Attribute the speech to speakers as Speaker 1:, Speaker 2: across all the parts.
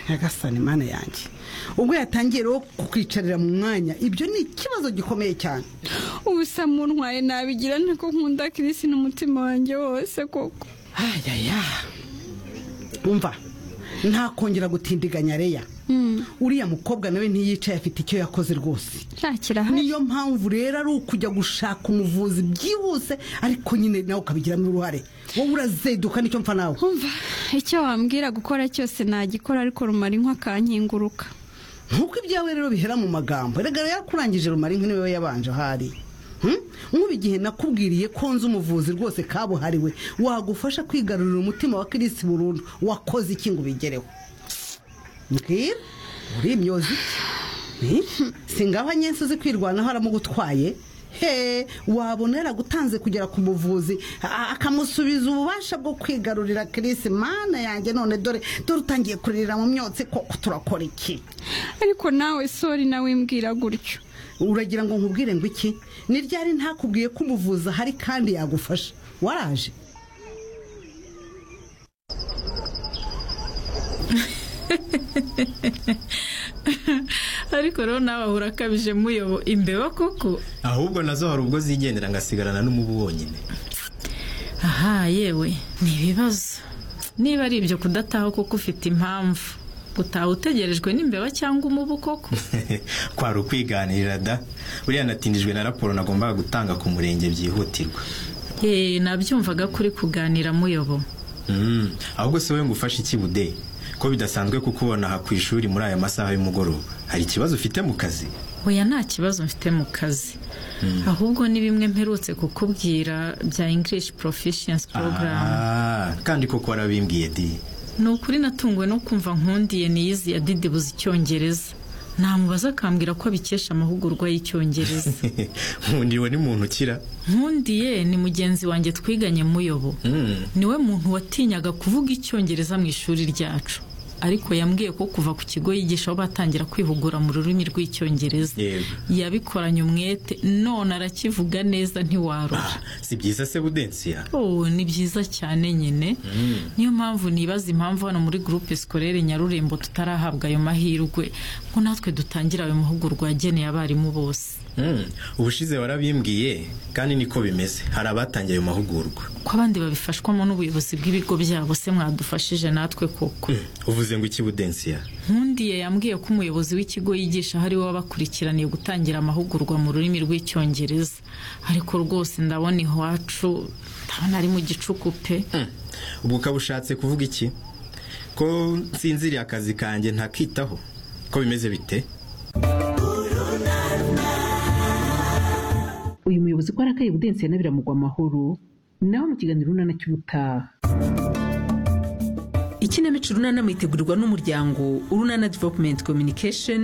Speaker 1: nyagasani mana yanjye ubwo yatangiye rero kukwicarira mu mwanya ibyo ni ikibazo gikomeye cyane
Speaker 2: ubusa muntwaye nabigira niko nkunda kirisi n'umutima wanjye wose koko
Speaker 1: ayaya umva ntakongera gutindiganya reya uriya mukobwa nawe ntiyicaye afite icyo yakoze rwose
Speaker 2: nshakira
Speaker 1: niyo mpamvu rero ari ukujya gushaka umuvuzi byihuse ariko nyine nawe ukabigiramo uruhare wowe urazeduka nicyo mpfa nawe
Speaker 2: umva icyo wambwira gukora cyose nagikora ariko rumara inka akankinguruka
Speaker 1: nkuko ibyawe rero bihera mu magambo erega rero yakurangije rumara inka niwe yabanje ahari nk'ubu igihe nakubwiriye ko nzi umuvuzi rwose kabuhariwe wagufasha kwigarurira umutima wa kirisi burundu wakoze iki ngo ubigereho mbwira uri imyozi iki singaho nyinshi uzi kwirwanaho aramugutwaye he wabona yaragutanze kugera ku muvuzi a- akamusubiza ububasha bwo kwigarurira kirisi mana yanjye none dore dore utangiye kurira mu myotsi koko turakora iki
Speaker 2: ariko nawe sori nawe wimbwira gutyo
Speaker 1: uragira ngo nkubwire ngo iki ni ryari ntakubwiye ko umuvuzi ahari kandi yagufasha waraje
Speaker 3: ariko rero nawe ahura akabije muyobo imbeba koko
Speaker 4: ahubwo nazo hari ubwo zigendera ngasigarana n'umubu wonyine
Speaker 3: aha yewe ni ibibazo niba ari ibyo kudataha kuko ufite impamvu gutaha utegerejwe n'imbeba cyangwa umubu koko
Speaker 4: kwari ukwiganirira da buriya natindijwe na raporo nagombaga gutanga ku murenge byihutirwa
Speaker 3: yeee nabyumvaga kuri kuganira muyobo
Speaker 4: Mm, ahubwo se wowe ngo ufashe iki budeyi ko bidasanzwe kukubona aha ku ishuri muri aya masaha y'umugoroba hari ikibazo ufite mu kazi
Speaker 3: oya nta kibazo mfite mu kazi ahubwo ni bimwe mperutse kukubwira bya english proficiency program
Speaker 4: Ah, kandi koko warabimbwiye di
Speaker 3: ni ukuri natunguwe no kumva nkundiye niyizi ya didi buzi icyongereza namubaza akambwira ko abikesha amahugurwa y'icyongereza
Speaker 4: nkundiwe ni muntu ukira
Speaker 3: nkundiye ni mugenzi wanjye twiganye muyobo
Speaker 4: Mm,
Speaker 3: niwe muntu watinyaga kuvuga icyongereza mu ishuri ryacu ariko yambwiye ko kuva ku kigo yigishaho batangira kwihugura mu rurimi rw'icyongereza
Speaker 4: Yego.
Speaker 3: yabikoranye umwete none arakivuga neza ntiwarura
Speaker 4: ah, si byiza se budensiya
Speaker 3: Oh, ni byiza cyane nyine niyo mpamvu nibaza impamvu hano muri gurupe sikorere nyarurembo tutarahabwa ayo mahirwe ngo natwe dutangira ayo mahugurwa yageneye abarimu bose
Speaker 4: Mm, ubushize warabimbwiye kandi niko bimeze hari abatangiye ayo mahugurwa
Speaker 3: ko abandi babifashwamo n'ubuyobozi bw'ibigo byabo se mwadufashije natwe koko
Speaker 4: Mm, uvuze ngo iki budensiya
Speaker 3: nkundiye yambwiye ko umuyobozi w'ikigo yigisha hari we wabakurikiraniye gutangira amahugurwa mu rurimi rw'icyongereza ariko rwose ndabona iwacu ndabona ari mu gicuku pe
Speaker 4: Mm, ubwo ukaba ushatse kuvuga iki ko nsinziriye akazi kanjye ntakitaho ko bimeze bite
Speaker 5: uyu muyobozi ko arakaye budensiye na biramugwa amahoro nawe mu kiganiro urunana cy'ubutaha ikinamico urunana mwitegurirwa n'umuryango urunana development communication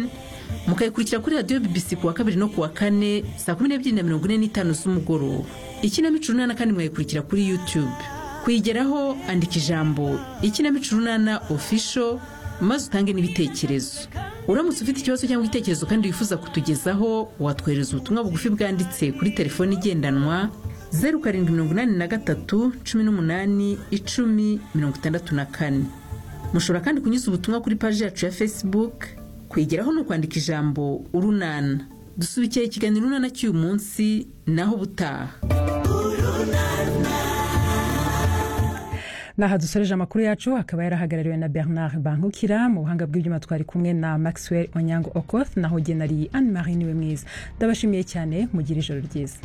Speaker 5: mukayikurikira kuri radiyo bbc ku wa kabiri no ku wa kane saa kumi n'ebyiri na mirongo ine n'itanu z'umugoroba ikinamico urunana kandi mwayikurikira kuri youtube kuyigeraho andika ijambo ikinamico urunana official maze utange n'ibitekerezo uramutse ufite ikibazo cyangwa igitekerezo kandi wifuza kutugezaho watwohereza ubutumwa bugufi bwanditse kuri telefoni igendanwa zeru karindwi mirongo inani na gatatu cumi n'umunani icumi mirongo itandatu na kane mushobora kandi kunyuza ubutumwa kuri paji yacu ya facebook kwigeraho ni ukwandika ijambo urunana dusubikeye ikiganiro urunana cy'uyu munsi naho ubutaha
Speaker 6: naha dusoreje amakuru yacu akaba yarahagarariwe na bernard bankukira mu buhanga bw'ibyuma twari kumwe na maxwell onyango okoth naho genari anne marie niwe mwiza ndabashimiye cyane mugire ijoro ryiza